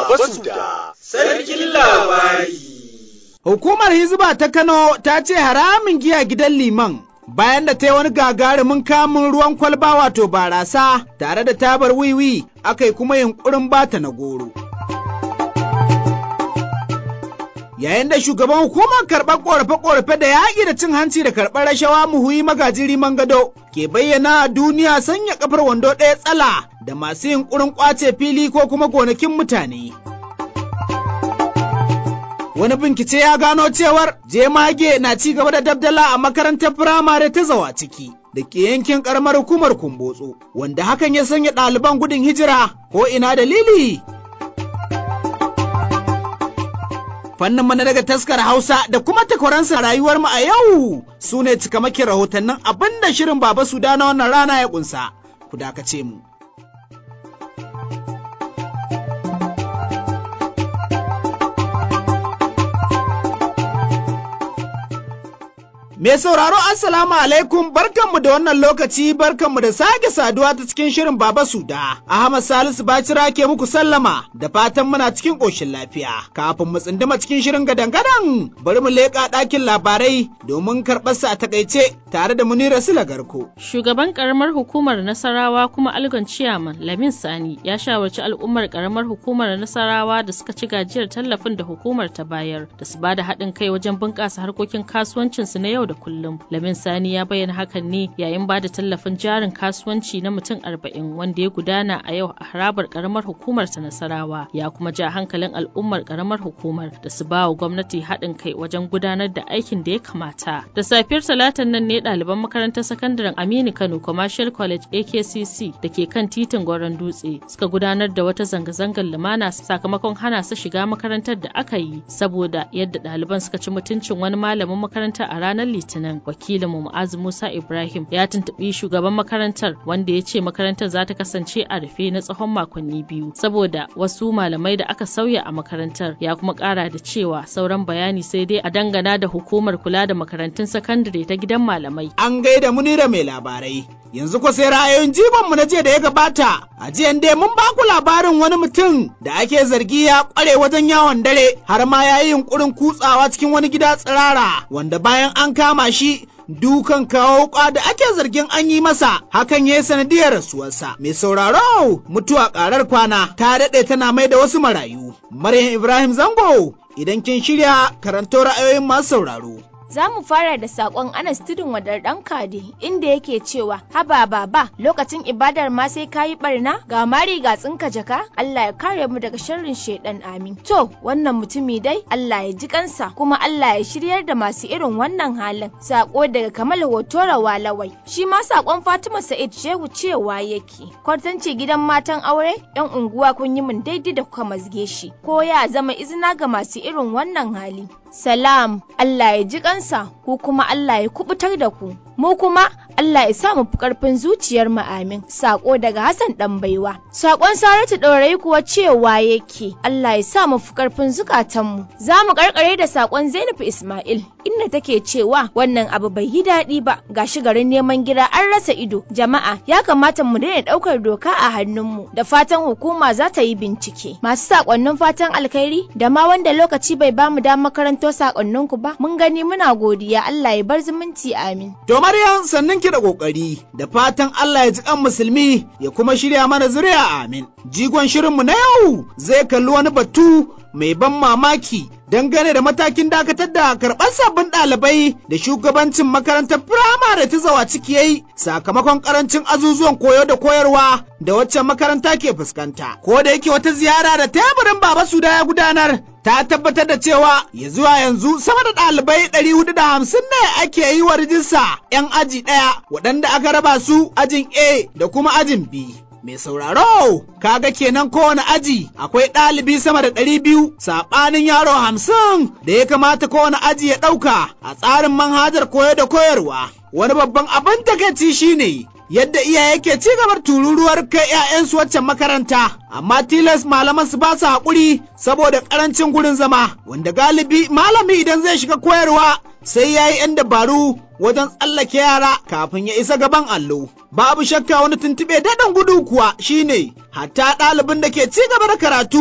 Baba Suda, Sarkin Labari. Hukumar Hizba ta Kano ta ce haramin giya gidan liman bayan da ta yi wani gagarumin kamun ruwan kwalba wato barasa tare da tabar wiwi aka yi kuma yunkurin bata na goro. Yayin da shugaban hukumar karɓar ƙorafe-ƙorafe da yaƙi da cin hanci da karɓar rashawa muhuyi magajiri gado ke bayyana a duniya sanya kafar wando ɗaya tsala da masu yunkurin ƙwace fili ko kuma gonakin mutane. wani bincike ya gano cewar jemage na ci gaba da dabdala a makarantar firamare ta zawa ciki da ke yankin karamar hukumar kumbotso wanda hakan ya sanya ɗaliban gudun hijira ko ina dalili fannin mana daga taskar hausa da kuma takwaransa rayuwar mu a yau su ne cikamakin rahotannin abin da shirin baba su na wannan rana ya kunsa ku dakace mu Me sauraro Assalamu alaikum barkanmu da wannan lokaci barkanmu da sake saduwa ta cikin shirin Baba Suda. Ahmad Salisu Bacira ke muku sallama da fatan muna cikin ƙoshin lafiya. Kafin mu tsinduma cikin shirin gadan-gadan bari mu leƙa ɗakin labarai domin karɓar sa a takaice tare da Munira Sula Garko. Shugaban karamar hukumar Nasarawa kuma Algon Ciyaman Lamin Sani ya shawarci al'ummar karamar hukumar Nasarawa da suka ci gajiyar tallafin da hukumar ta bayar da su bada haɗin kai wajen bunƙasa harkokin kasuwancinsu na yau da kullum. Lamin Sani ya bayyana hakan ne yayin ba da tallafin jarin kasuwanci na mutum arba'in wanda ya gudana a yau a harabar karamar hukumar ta Nasarawa. Ya kuma ja hankalin al'ummar karamar hukumar da su ba wa gwamnati haɗin kai wajen gudanar da aikin da ya kamata. Da safiyar talatan nan ne ɗaliban makarantar sakandaren Aminu Kano Commercial College AKCC da ke kan titin Goron Dutse suka gudanar da wata zanga-zangar lumana sakamakon hana su shiga makarantar da aka yi saboda yadda ɗaliban suka ci mutuncin wani malamin makaranta a ranar litinin wakilinmu mu'azu musa ibrahim ya tuntuɓi shugaban makarantar wanda ya ce makarantar za ta kasance a rufe na tsawon makonni biyu saboda wasu malamai da aka sauya a makarantar ya kuma ƙara da cewa sauran bayani sai dai a dangana da hukumar kula da makarantun sakandare ta gidan malamai An gaida munira mai labarai. Yanzu ko sai ra'ayoyin jibanmu na jiya da ya gabata, a jiyan dai mun ba ku labarin wani mutum da ake zargi ya ƙware wajen yawon dare har ma ya yi yunƙurin kutsawa cikin wani gida tsirara wanda bayan an kama shi dukan kawo wuka da ake zargin an yi masa hakan ya yi sanadiyar rasuwarsa mai sauraro mutuwa ƙarar kwana ta daɗe tana mai da wasu marayu maryam ibrahim zango idan kin shirya karanto ra'ayoyin masu sauraro Za mu fara da saƙon Anas Tudun Wadar ɗan Kade inda yake cewa haba baba lokacin ibadar ma sai ka yi ɓarna ga mari ga tsinka jaka Allah ya kare mu daga sharrin shaidan amin. To wannan mutumi dai Allah ya ji kansa kuma Allah ya shiryar da masu irin wannan halin. Saƙo daga Kamal Hotora Walawai. Shi ma saƙon Fatima Sa'id Shehu cewa yake. Kwartanci gidan matan aure yan unguwa kun yi min daidai da kuka mazge shi. Ko ya zama izina ga masu irin wannan hali. Salam Allah ya ji kansa ku kuma Allah ya kubutar da ku. Mu kuma Allah ya sa mu fi ƙarfin zuciyar mu amin. Sako daga Hassan ɗan baiwa. Sakon Saratu ɗorayi kuwa cewa yake Allah ya sa mu fi ƙarfin zukatanmu. Za mu ƙarƙare da sakon Zainab Ismail inda take cewa wannan abu bai yi daɗi ba gashi garin neman gida an rasa ido. Jama'a ya kamata mu daina ɗaukar doka a hannunmu da fatan hukuma za ta yi bincike. Masu sakonnin fatan alkhairi da ma wanda lokaci bai bamu damar karanto sakonninku ba mun gani muna godiya Allah ya bar zumunci amin. To Maryam sannan ki da kokari da fatan Allah ya ji kan musulmi ya kuma shirya mana zuriya amin. Jigon shirinmu na yau zai kalli wani batu mai ban mamaki dangane da matakin dakatar da karɓar sabbin ɗalibai da shugabancin makarantar firamare ta zawa ciki yayi sakamakon karancin azuzuwan koyo da koyarwa da waccan makaranta ke fuskanta. Ko da yake wata ziyara da teburin Baba Suda ya gudanar ta tabbatar da cewa ya zuwa yanzu sama da ɗalibai ɗari hudu da hamsin ne ake yi wa rijista 'yan aji ɗaya waɗanda aka raba su ajin A da kuma ajin B. Mai sauraro, kaga kenan kowane aji akwai ɗalibi sama da ɗari biyu saɓanin yaro hamsin da ya kamata kowane aji ya ɗauka a tsarin manhajar koyo da koyarwa. Wani babban abin takaici shine yadda iyaye ke ci gabar tururuwar kai 'ya'yansu waccan makaranta, amma tilas malaman su ba su haƙuri saboda ƙarancin gurin zama, wanda galibi malami idan zai shiga koyarwa sai ya yi 'yan dabaru wajen tsallake yara kafin ya isa gaban allo. Babu shakka wani tuntuɓe daɗin gudu kuwa shine hatta ɗalibin da ke ci gaba da karatu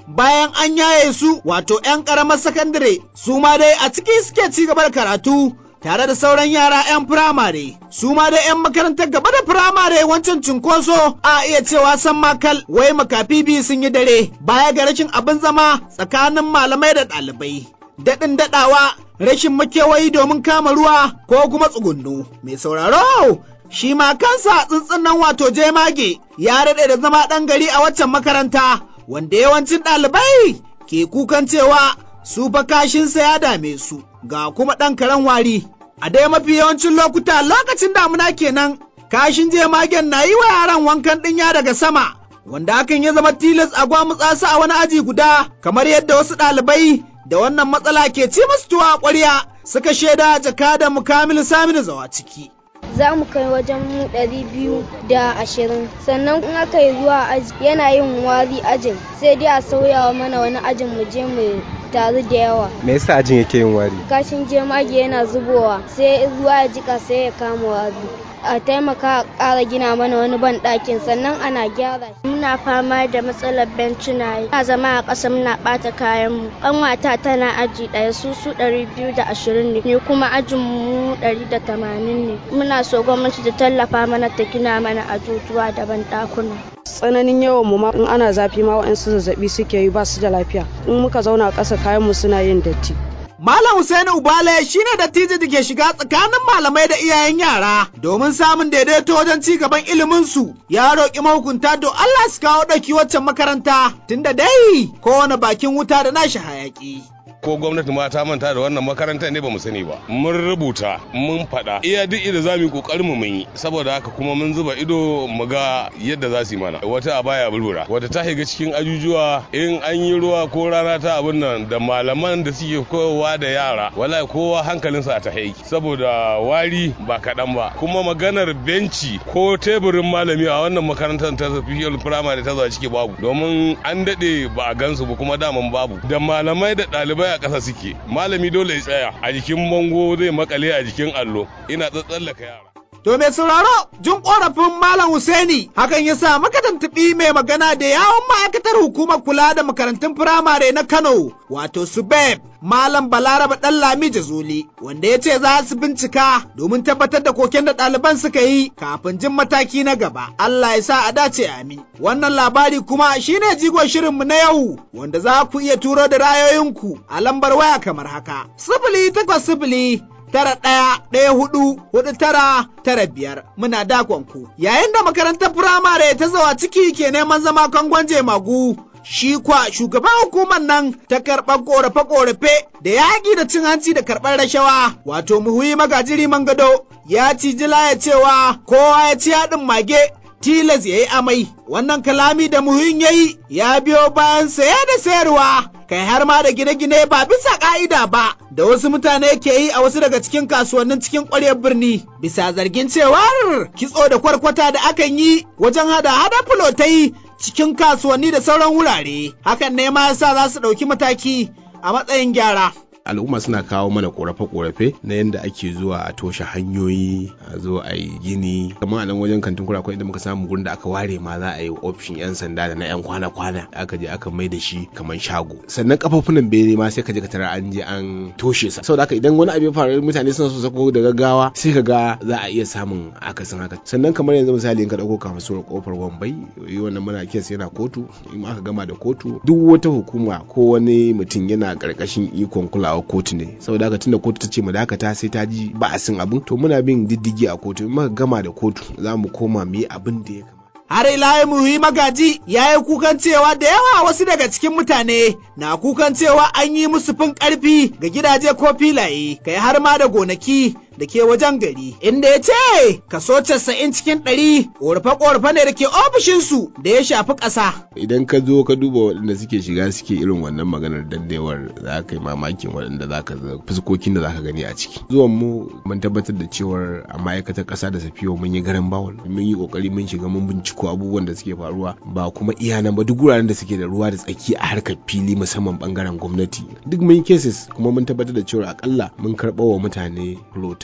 bayan an yaye su wato 'yan ƙaramar sakandare su ma dai a ciki suke ci gaba da karatu tare da sauran yara 'yan firamare su ma da 'yan makarantar gaba da firamare wancan cunkoso a iya cewa san makal wai makafi biyu sun yi dare baya ga rashin abin zama tsakanin malamai da ɗalibai daɗin daɗawa rashin makewayi domin kama ruwa ko kuma tsugunnu mai sauraro shi ma kansa tsuntsun nan wato jemage ya daɗe da zama ɗan gari a waccan makaranta wanda yawancin ɗalibai ke kukan cewa su fa kashinsa ya dame su ga kuma ɗan karen wari a dai mafi yawancin lokuta lokacin damuna kenan kashin jemagen na yi wa yaran wankan ɗinya daga sama wanda hakan ya zama tilas a gwamutsa su a wani aji guda kamar yadda wasu ɗalibai da wannan matsala ke ci musu tuwa ƙwarya suka shaida jakadan mukamil saminu zawa ciki. za mu kai wajen mu ɗari biyu da ashirin sannan in aka yi zuwa aji yana yin wari ajin sai dai a sauyawa mana wani ajin mu je mu taru da yawa me yasa ajin yake yin wari kashin jemage yana zubowa sai ruwa ya jika sai ya kama wari a taimaka a ƙara gina mana wani ban ɗakin sannan ana gyara muna fama da matsalar bencina na zama a ƙasa muna ɓata kayan mu ƙanwata tana aji ɗaya su su ɗari biyu da ashirin ne ni kuma ajin mu ɗari da tamanin ne muna so gwamnati ta tallafa mana ta gina mana ajujuwa da ban ɗakuna tsananin yawan mu ma in ana zafi ma wa'ansu zazzabi suke yi ba su da lafiya in muka zauna a ƙasa kayan mu suna yin datti Malam Hussein Ubale shine dattijo da ke shiga tsakanin malamai da iyayen yara domin samun daidaito wajen ci gaban iliminsu ya roƙi mahukunta don Allah su kawo ɗauki waccan makaranta tunda dai kowane bakin wuta da nashi hayaƙi. ko gwamnati ma ta manta da wannan makarantar ne ba mu sani ba mun rubuta mun faɗa iya duk ido za mu yi kokarin mu mun yi saboda haka kuma mun zuba ido mu ga yadda za su yi mana wata a baya bulbura wata ta shiga cikin ajujuwa in an yi ruwa ko rana ta abin nan da malaman da suke kowa da yara wallahi kowa hankalinsa a ta haiki saboda wari ba kaɗan ba kuma maganar benci ko teburin malami a wannan makarantar ta fiyar firamare ta zuwa ciki babu domin an daɗe ba a gansu ba kuma daman babu da malamai da ɗalibai a ƙasa suke malami dole ya tsaya a jikin bango zai makale a jikin allo ina tsatsallaka yara To mai sauraro jin korafin Malam Husaini hakan ya sa maka tuntuɓi mai magana da yawon ma'aikatar hukumar kula da makarantun firamare na Kano wato Subeb Malam Balaraba Ɗanlami Jazuli wanda ya ce za su bincika domin tabbatar da koken da ɗaliban suka yi kafin jin mataki na gaba. Allah ya sa a dace amin. Wannan labari kuma shine jigon shirinmu na yau wanda za ku iya turo da rayoyinku a lambar waya kamar haka. Sifili takwas sifili tara ɗaya ɗaya hudu hudu tara tara biyar muna dakon ku yayin da makarantar firamare ta zawa ciki ke neman zama kangon jemagu shi kwa shugaban hukumar nan ta karɓar ƙorafe-ƙorafe da yaƙi da cin hanci da karɓar rashawa wato muhuyi magajiri mangado ya ci jila ya cewa kowa ya ci haɗin mage tilas ya yi amai wannan kalami da muhin ya yi ya biyo bayan saya da sayarwa kai har ma da gine-gine ba bisa ka'ida ba da wasu mutane ke yi a wasu daga cikin kasuwannin cikin ƙwaryar birni bisa zargin cewar kitso da kwarkwata da akan yi wajen hada hada fulotai cikin kasuwanni da sauran wurare hakan ne ma yasa za su ɗauki mataki a matsayin gyara al'umma suna kawo mana korafe-korafe na yadda ake zuwa a toshe hanyoyi a zo a yi gini kamar a nan wajen kantin kura inda muka samu gurin da aka ware ma za a yi ofishin yan sanda da na yan kwana-kwana aka je aka mai da shi kamar shago sannan kafafunan bene ma sai ka je ka tara an je an toshe sa saboda haka idan wani abu ya faru mutane suna so sako da gaggawa sai ka ga za a iya samun akasin haka sannan kamar yanzu misali in ka dauko kasuwar kofar wambai wannan muna kes yana kotu in aka gama da kotu duk wata hukuma ko wani mutum yana karkashin ikon kulawa kawo kotu ne saboda haka tunda kotu ta ce mu dakata sai ta ji ba'asin abin to muna bin diddigi a kotu in muka gama da kotu za mu koma mu yi abin da ya kamata har ila muhi magaji ya yi kukan cewa da yawa wasu daga cikin mutane na kukan cewa an yi musu fin karfi ga gidaje ko filaye kai har ma da gonaki da ke wajen gari inda ya ce kaso casa'in cikin ɗari ƙorafe-ƙorafe ne da ke ofishinsu da ya shafi ƙasa. idan ka zo ka duba waɗanda suke shiga suke irin wannan maganar dandewar za ka yi mamakin waɗanda za ka fuskokin da za ka gani a ciki zuwan mu mun tabbatar da cewar a ma'aikatar ƙasa da safiyo mun yi garin bawul mun yi ƙoƙari mun shiga mun binciko abubuwan da suke faruwa ba kuma iya nan ba duk wuraren da suke da ruwa da tsaki a harkar fili musamman bangaren gwamnati duk mun yi cases kuma mun tabbatar da cewar akalla mun karɓa wa mutane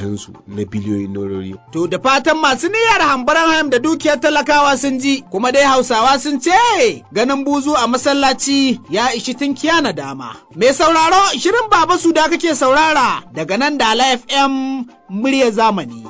makusantansu na biliyoyin norori. To da fatan masu niyyar hambaran hayam da dukiyar talakawa sun ji kuma dai hausawa sun ce ganin buzu a masallaci ya ishi tunkiya na dama. Mai sauraro shirin baba su da kake saurara daga nan da FM murya zamani.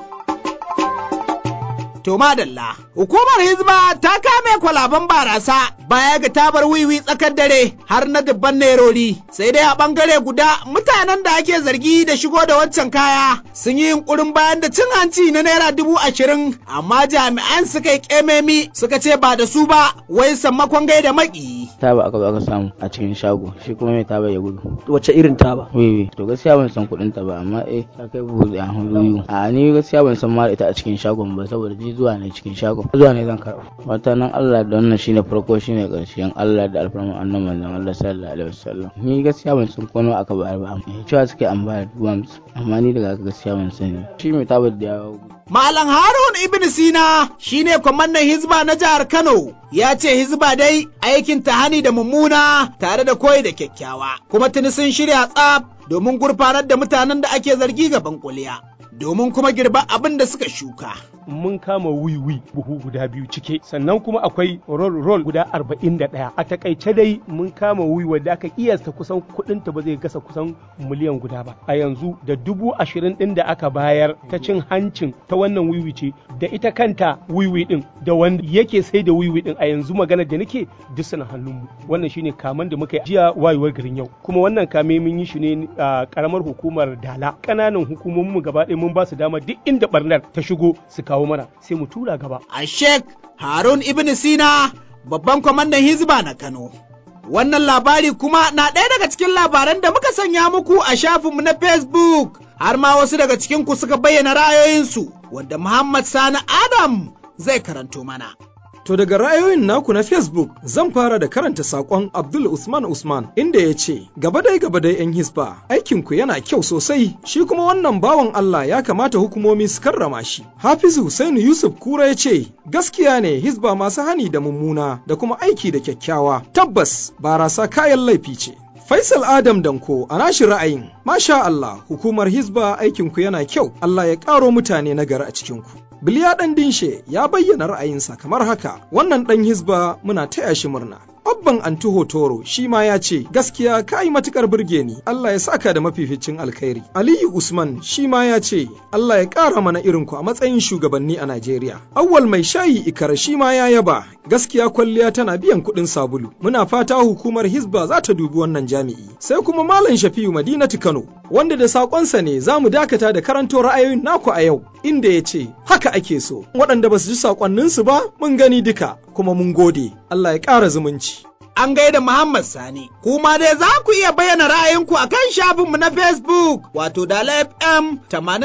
To madalla, hukumar Hizba ta kame kwalaban barasa baya ga tabar wiwi tsakar dare har na dubban nerori sai dai a bangare guda mutanen da ake zargi da shigo da waccan kaya sun yi yunkurin bayan da cin hanci na naira dubu ashirin amma jami'an suka yi kememi suka ce ba da su ba wai sammakon gaida maki. Taba aka zo aka samu a cikin shago shi kuma mai taba ya gudu. Wace irin taba? Wiwi to gaskiya ban san kuɗin ta ba amma eh ta kai buhu a hannu a ni gaskiya ban san ma ita a cikin shagon ba saboda ji zuwa ne cikin shagon zuwa ne zan karɓa wata nan Allah da wannan shine farko shine ƙarshen Allah da alfarman annabi manzon Allah sallallahu alaihi wasallam ni gaskiya ban san kono aka bayar ba amma cewa suke an bayar duwam amma ni daga gaskiya ban sani shi mai tabar da yawo Malam Harun Ibn Sina shine kwamandan Hizba na jihar Kano ya ce Hizba dai aikin tahani da mummuna tare da koyi da kyakkyawa kuma tuni sun shirya tsaf domin gurfanar da mutanen da ake zargi gaban kuliya. domin kuma girba abin da suka shuka. Mun kama wiwi buhu guda biyu cike sannan kuma akwai roll roll guda arba'in da ɗaya. A takaice dai mun kama wiwi wadda aka kiyasta kusan kuɗin ta ba zai gasa kusan miliyan guda ba. A yanzu da dubu ashirin ɗin da aka bayar ta cin hancin ta wannan wiwi ce da ita kanta wiwi ɗin da wanda yake sai da wiwi ɗin a yanzu maganar da nake duk suna hannunmu. Wannan shine kaman da muka yi jiya wayewar garin yau. Kuma wannan kame mun yi shi ne a karamar hukumar Dala. Ƙananan hukumomin gaba ɗaya mun ba su dama duk inda barnar ta shigo su kawo mana sai mu tura gaba. A Sheikh Harun Ibn Sina babban kwamandan Hizba na Kano. Wannan labari kuma na ɗaya daga cikin labaran da muka sanya muku a shafinmu na Facebook har ma wasu daga cikin ku suka bayyana ra'ayoyinsu wanda Muhammad Sani Adam zai karanto mana. To daga ra'ayoyin naku na Facebook zan fara da karanta saƙon Abdul Usman Usman inda ya ce, Gaba dai gaba dai 'yan hisba, aikinku yana kyau sosai, shi kuma wannan bawan Allah ya kamata hukumomi su karrama shi. Hafizu Husainu Yusuf Kura ya ce, Gaskiya ne hisba masu hani da mummuna da kuma aiki da kyakkyawa, tabbas barasa kayan laifi ce. Faisal Adam Danko a nashi ra'ayin, Masha Allah, hukumar Hizba aikinku yana kyau, Allah ya ƙaro mutane na gari a cikinku. Biliya ɗan dinshe ya bayyana ra'ayinsa kamar haka, wannan ɗan Hizba muna taya shi murna. Abban Antuho Toro shi ma ya ce gaskiya ka yi matukar burge ni Allah ya saka da mafificin alkhairi. Aliyu Usman shi ma ya ce Allah ya ƙara mana irin ku a matsayin shugabanni a Najeriya. Awwal mai shayi ikara shi ma ya yaba gaskiya kwalliya tana biyan kuɗin sabulu. Muna fata hukumar Hizba za ta dubi wannan jami'i. Sai kuma Malam Shafi'u Madinatu Kano wanda da saƙonsa ne za mu dakata da karanto ra'ayoyin naku a yau inda ya ce haka ake so. Waɗanda ba su ji saƙonninsu ba mun gani duka kuma mun gode. Allah ya ƙara zumunci. an gaida Muhammad Sani. Kuma dai za ku iya bayyana ra'ayinku a kan shafinmu na Facebook wato Dala FM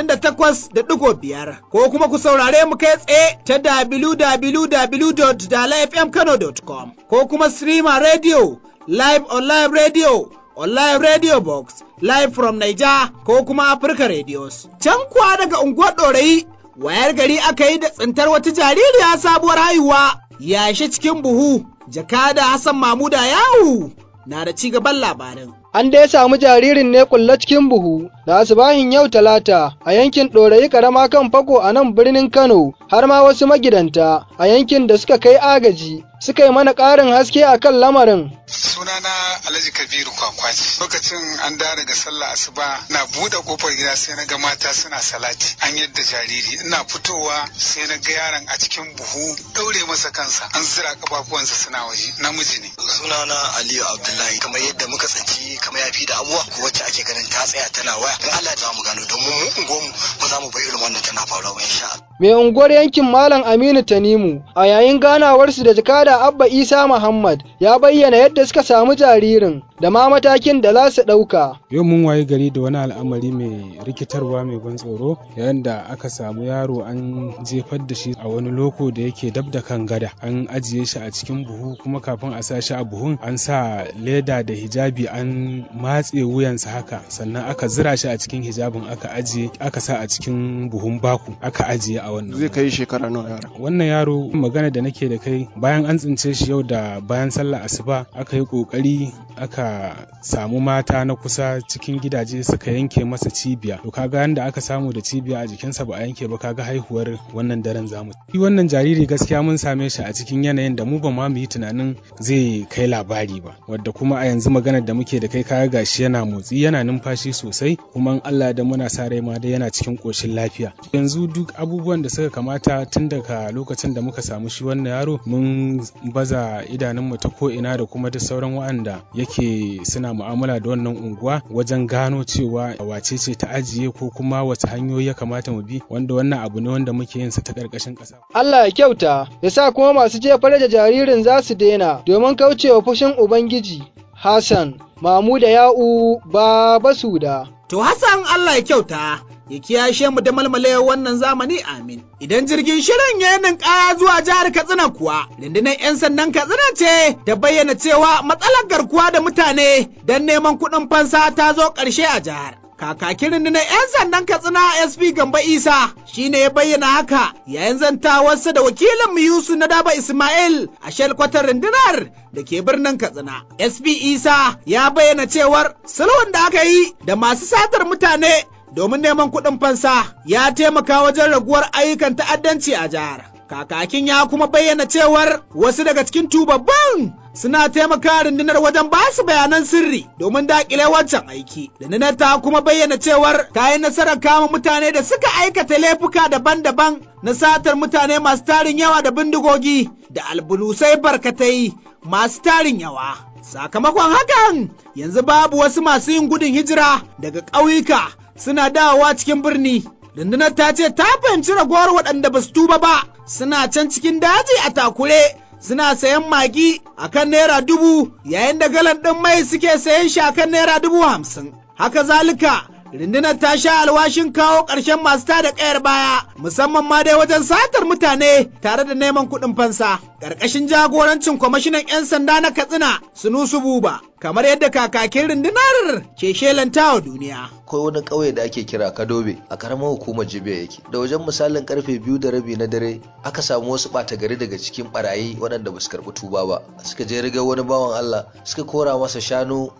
88.5 ko kuma ku saurare mu kai tsaye ta www.dalafmkano.com ko kuma Streamer Radio, Live on Live Radio, on Live Radio Box, Live from Niger ko kuma Africa Radios. Can kuwa daga unguwar ɗorayi wayar gari aka yi da tsintar wata jaririya sabuwar haihuwa yashe cikin buhu jakada Hassan Mamuda yawu na da ci gaban labarin. An dai samu jaririn ne kulle cikin buhu da asibahin yau talata a yankin ɗorayi karama kan fako a nan birnin Kano har ma wasu magidanta a yankin da suka kai agaji suka yi mana ƙarin haske a kan lamarin. Sunana Alhaji Kabiru Kwakwaci. Lokacin an da daga sallah asuba na buɗe kofar gida sai na ga mata suna salati an yadda jariri ina fitowa sai na ga yaron a cikin buhu ɗaure masa kansa an zira kafafuwansa suna waje namiji ne. Sunana Aliyu Abdullahi kamar yadda muka tsanci kamar yafi da abuwa ko wacce ake ganin ta tsaya tana waya in Allah za mu gano don mu unguwarmu ba za mu bar irin wannan tana faruwa ba insha Allah. Mai unguwar yankin Malam Aminu Tanimu a yayin ganawarsu da jakada Abba Isa Muhammad ya bayyana yadda suka samu jaririn da ma matakin da za su ɗauka. Yau mun waye gari da wani al'amari mai rikitarwa mai ban tsoro yayin da aka samu yaro an jefar da shi a wani loko da yake dab da kan gada an ajiye shi a cikin buhu kuma kafin a sa shi a buhun an sa leda da hijabi an matse wuyansa haka sannan aka zira shi a cikin hijabin aka ajiye aka sa a cikin buhun baku aka ajiye a a wannan zai kai shekara nawa yara wannan yaro magana da nake da kai bayan an tsince shi yau da bayan sallah asuba aka yi kokari aka samu mata na kusa cikin gidaje suka yanke masa cibiya to kaga yanda aka samu da cibiya a jikinsa ba a yanke ba kaga haihuwar wannan daren zamu shi wannan jariri gaskiya mun same shi a cikin yanayin da mu ba ma mu yi tunanin zai kai labari ba wadda kuma a yanzu maganar da muke da kai kaga gashi yana motsi yana numfashi sosai kuma in Allah da muna sa rai ma dai yana cikin koshin lafiya yanzu duk abubuwan da suka kamata tun daga lokacin da muka samu shi wannan yaro mun baza idanunmu ta ko ina da kuma duk sauran waɗanda yake suna mu'amala da wannan unguwa wajen gano cewa wace ce ta ajiye ko kuma wace hanyoyi ya kamata mu bi wanda wannan abu ne wanda muke yin sa ta ƙarƙashin ƙasa. Allah ya kyauta ya sa kuma masu jefar da jaririn za su daina domin kaucewa fushin Ubangiji. Hassan, Mamu da Ya'u, Baba Suda. To Hassan Allah ya kyauta. ya kiyashe mu da malmale wannan zamani amin. Idan jirgin shirin ya yi kaya zuwa jihar Katsina kuwa, rundunar 'yan sandan Katsina ce ta bayyana cewa matsalar garkuwa da mutane don neman kuɗin fansa ta zo ƙarshe a jihar. Kakakin rundunar 'yan sandan Katsina SP Gamba Isa shi ne ya bayyana haka yayin zantawarsa da wakilin mu Yusuf na Daba Ismail a shelkwatar rundunar da ke birnin Katsina. SP Isa ya bayyana cewar sulhun da aka yi da masu satar mutane domin neman kuɗin fansa ya taimaka wajen raguwar ayyukan ta'addanci a jihar. Kakakin ya kuma bayyana cewar wasu daga cikin tubabban suna taimaka rundunar wajen ba su bayanan sirri domin daƙile wancan aiki. Rundunar ta kuma bayyana cewar ta yi nasarar kama mutane da suka aikata laifuka daban-daban na satar mutane masu tarin yawa da bindigogi da albulusai barkatai masu tarin yawa. Sakamakon hakan yanzu babu wasu masu yin gudun hijira daga ƙauyuka suna dawowa cikin birni. Rundunar ta ce ta fahimci ragowar waɗanda ba su tuba ba suna can cikin daji a takure suna sayan magi a kan naira dubu yayin da galan ɗin mai suke sayan shi a kan naira dubu hamsin. Haka zalika rundunar ta sha alwashin kawo ƙarshen masu tada ƙayar baya musamman ma dai wajen satar mutane tare da neman kuɗin fansa. Ƙarƙashin jagorancin kwamishinan 'yan sanda na Katsina Sunusu Buba kamar yadda kakakin rundunar ke shelanta wa duniya. akwai wani ƙauye da ake kira kadobe a karamar hukumar jibiya yake da wajen misalin karfe biyu da rabi na dare aka samu wasu ɓata gari daga cikin barayi waɗanda ba su karɓi tuba ba suka je rigar wani bawan allah suka kora masa shanu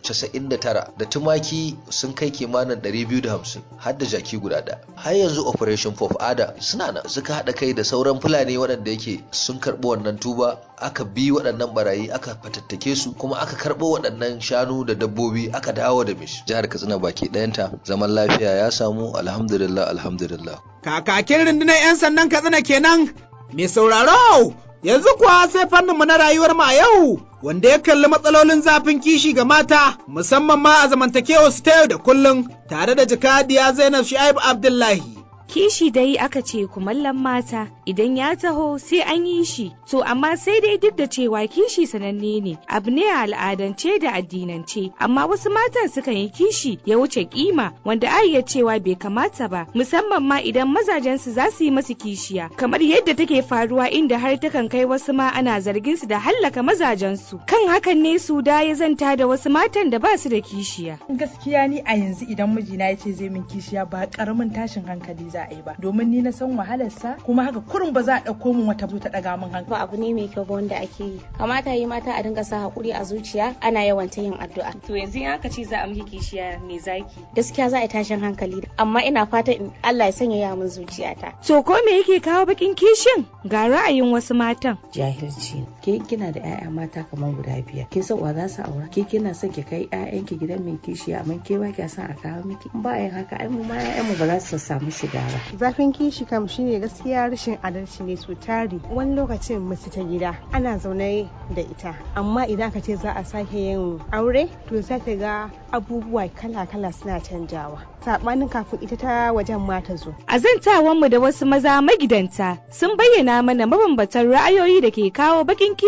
99 da tumaki sun kai kimanin 250 har da jaki guda ɗaya har yanzu operation pop ada suna nan suka haɗa kai da sauran fulani waɗanda yake sun karɓi wannan tuba aka bi waɗannan barayi aka fatattake su kuma aka karɓo waɗannan shanu da dabbobi aka dawo da mishi jihar katsina baki ɗayanta zaman lafiya ya samu alhamdulillah alhamdulillah Kakakin rundunar 'yan sandan Katsina kenan mai sauraro yanzu kuwa sai fanninmu na rayuwar mu a yau wanda ya kalli matsalolin zafin kishi ga mata musamman ma a zamantakewar su ta yau da kullum tare da jakadiya Zainab Shu'aibu Abdullahi. Kishi dai aka ce kumallon mata idan ya taho sai an yi shi, to amma sai dai duk da cewa kishi sananne ne, abu ne a al'adance da addinance, amma wasu matan sukan yi kishi ya wuce kima wanda a iya cewa bai kamata ba, musamman ma idan mazajensu za su yi masu kishiya, kamar yadda take faruwa inda har takan kai wasu ma ana zargin su da hallaka mazajensu. Kan hakan ne su da ya zanta da wasu matan da ba su da kishiya. Gaskiya ni a yanzu idan mijina ya ce zai min kishiya ba karamin tashin hankali za a yi ba domin ni na san wahalarsa kuma haka kurin ba za a ɗauko min wata ta ɗaga min hankali. Ba abu ne mai kyau ba wanda ake yi. Kamata yi mata a dinga sa hakuri a zuciya ana yawan ta yin addu'a. To yanzu in aka ce za a miki kishiya me zaki? Gaskiya za a yi tashin hankali amma ina fatan Allah ya sanya ya min zuciyata. To ko me yake kawo bakin kishin? Ga ra'ayin wasu matan. Jahilci. Ke kina da 'ya'ya mata kamar guda biyar. Kin san wa za su aura? Ke kina son ki kai 'ya'yanki gidan mai kishiya amma ke ba kya son a kawo miki. Bayan haka ai mu ma 'ya'yanmu ba za su samu shiga ba. Zafin kishi kam shine gaskiya rashin adalci ne su tari. Wani lokacin mace ta gida ana zaune da ita amma idan aka ce za a sake yin aure to za ta ga abubuwa kala-kala suna canjawa. Saɓanin kafin ita ta wajen ma ta zo. A zantawanmu da wasu maza magidanta sun bayyana mana mabambatan ra'ayoyi da ke kawo bakin kishin.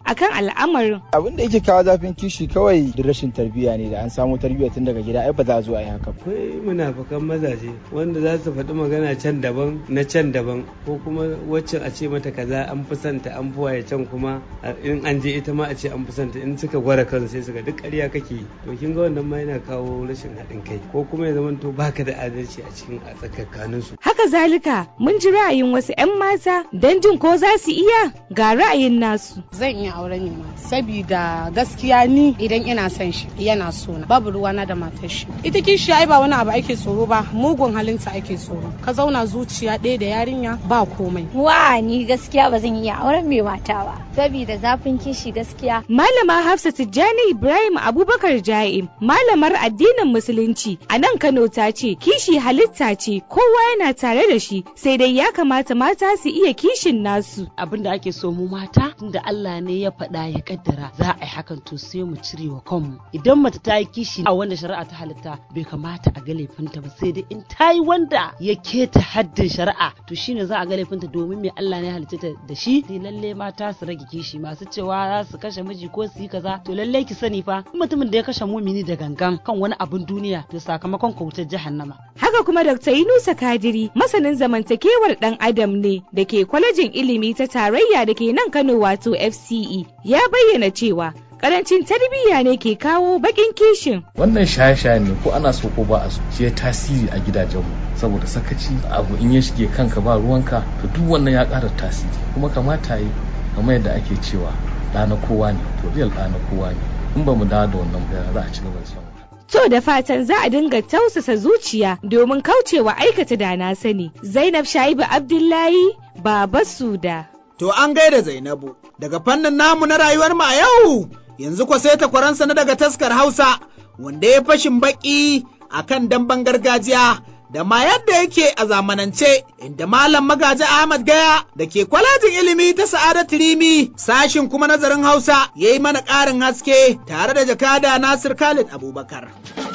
akan al'amarin. Abin da yake kawo zafin kishi kawai da rashin tarbiyya ne da an samu tarbiyya tun daga gida ai ba za a zo a yi haka. Akwai munafukan mazaje wanda za su faɗi magana can daban na can daban ko kuma waccan a ce mata kaza an fi santa an fi waye can kuma in an je ita ma a ce an fi santa in suka gwara kan sai suka duk ƙarya kake to kin ga wannan ma yana kawo rashin haɗin kai ko kuma ya zama to baka da adalci a cikin a tsakanin su. Haka zalika mun ji ra'ayin wasu 'yan mata don jin ko za su iya ga ra'ayin nasu. Zan iya auren ma sabida gaskiya ni idan ina son shi yana so na babu ruwana da matar shi. Ita kishi ai ba wani abu ake tsoro ba mugun halinta ake tsoro. Ka zauna zuciya ɗaya da yarinya ba komai. Wa ni gaskiya ba zan iya auren mai mata ba sabida zafin kishi gaskiya. Malama Hafsa Tijjani Ibrahim Abubakar Ja'im malamar addinin Musulunci a nan Kano ta ce kishi halitta ce kowa yana tare da shi sai dai ya kamata mata su iya kishin nasu. Abin da ake so mu mata tunda Allah ne ya faɗa ya kaddara za a yi hakan to sai mu cire wa kanmu. Idan mace ta yi kishi a wanda shari'a ta halitta bai kamata a ga laifinta ba sai dai in ta yi wanda ya keta haddin shari'a to shine za a ga laifinta domin me Allah ne ya halitta ta da shi. Sai lalle mata su rage kishi masu cewa za su kashe miji ko su yi kaza to lalle ki sani fa mutumin da ya kashe mumini da gangan kan wani abin duniya to sakamakon kautar jahannama. Haka kuma Dr. Yunusa Kadiri masanin zamantakewar dan adam ne da ke kwalejin ilimi ta tarayya da ke nan Kano wato FCE ya bayyana cewa karancin tarbiyya ne ke kawo bakin kishin. Wannan shaye-shaye ne ko ana so ko ba a so shi ya tasiri a gidajenmu saboda sakaci abu in ya shige kanka ba ruwanka to duk wannan ya ƙara tasiri kuma kamata yi kamar yadda ake cewa ɗa na kowa ne to real ɗa na kowa ne in ba mu dawo da wannan bayan za a ci gaba da shan To da fatan za a dinga tausasa zuciya domin kaucewa aikata da na sani. Zainab Shaibu Abdullahi Baba Suda. To an gaida Zainabu daga fannin namu na rayuwar mu a yau yanzu ko sai takwaransa na daga taskar Hausa wanda ya fashin baki akan damben gargajiya da ma yadda yake a zamanance inda Malam Magaji Ahmad Gaya da ke kwalejin ilimi ta Sa'adatu Rimi sashin kuma nazarin Hausa ya yi mana ƙarin haske tare da jakada Nasir Khalid Abubakar.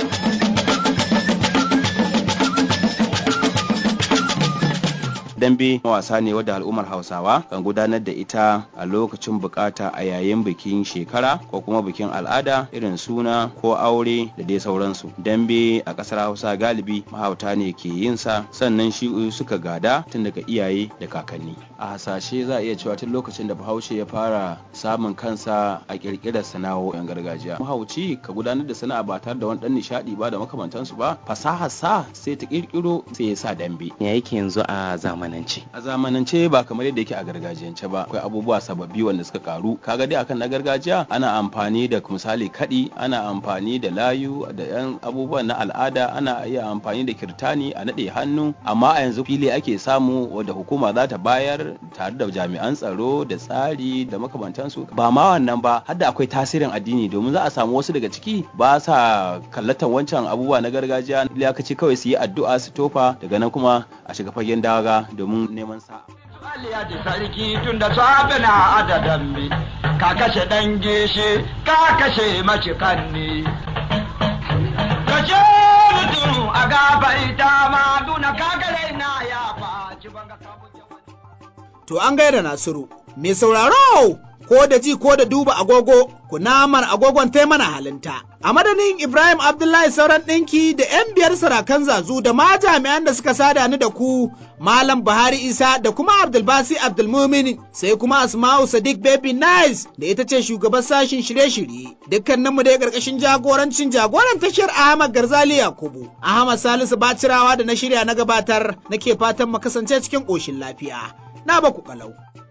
dambe wasa ne wadda al'ummar hausawa kan gudanar da ita a lokacin bukata a yayin bikin shekara ko kuma bikin al'ada irin suna ko aure da dai sauransu dambe a kasar hausa galibi mahauta ne ke yin sa sannan shi suka gada tun daga iyaye da kakanni a hasashe za a iya cewa tun lokacin da bahaushe ya fara samun kansa a kirkirar sana'o'in gargajiya mahauci ka gudanar da sana'a ba tare da wani dan nishadi ba da makamantansu ba fasahar sa sai ta kirkiro sai ya sa dambe ya yake yanzu a zamani zamanance a zamanance ba kamar yadda yake a gargajiyance ba akwai abubuwa sababbi wanda suka karu kaga dai akan na gargajiya ana amfani da misali kadi ana amfani da layu da yan abubuwan na al'ada ana iya amfani da kirtani a nade hannu amma a yanzu fili ake samu wadda hukuma za ta bayar tare da jami'an tsaro da tsari da makamantansu ba ma wannan ba har da akwai tasirin addini domin za a samu wasu daga ciki ba sa kallatan wancan abubuwa na gargajiya iyakaci kawai su yi addu'a su tofa daga nan kuma a shiga fagen daga domin neman sa'a. Aliya da sarki tun da safe na adadan bi, ka kashe dan gishi, ka kashe mace kanni. Kashe mutum a gabaita ma duna kagare na ya faci banga To an gaida Nasiru, mai sauraro ko da ji ko da duba agogo kunamar agogon tai mana halinta. A madadin Ibrahim Abdullahi sauran ɗinki da 'yan biyar sarakan zazu da ma jami'an da suka sada ni da ku Malam Buhari Isa da kuma Abdulbasi Abdulmumin sai kuma Asma'u Sadiq Baby Nice da ita ce shugaban sashin shirye-shirye. Dukkaninmu dai ƙarƙashin jagorancin jagoran tashar Ahmad Garzali Yakubu. Ahmad Salisu Bacirawa da na shirya na gabatar nake fatan mu kasance cikin ƙoshin lafiya. Na baku kalau.